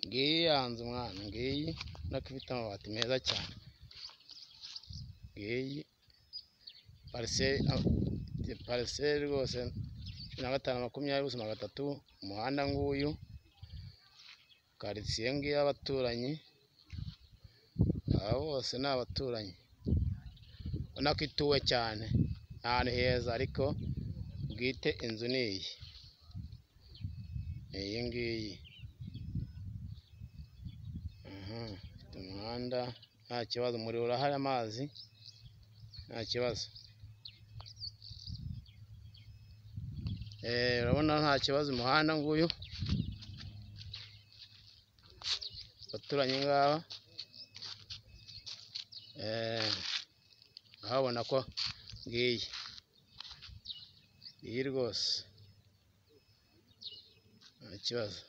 Ngiyi ya nzu mwana, ngiyi ubona ko ifite amabati meza cyane. Ngiyi pariseri rwose cumi na gatanu, makumyabiri, ubuso magana atatu, umuhanda nguyu, karitsiye ngiyi y'abaturanyi, aba bose ni abaturanyi. Ubona ko ituwe cyane, ni ahantu heza ariko bwite inzu ni iyi, ni iyi ngiyi. Ifite umuhanda nta kibazo, umuriro urahari, amazi nta kibazo. Urabona nta kibazo, umuhanda nguyu, abaturanyi ngaba, urahabona ko ngiyi, ngiyi rwose nta kibazo.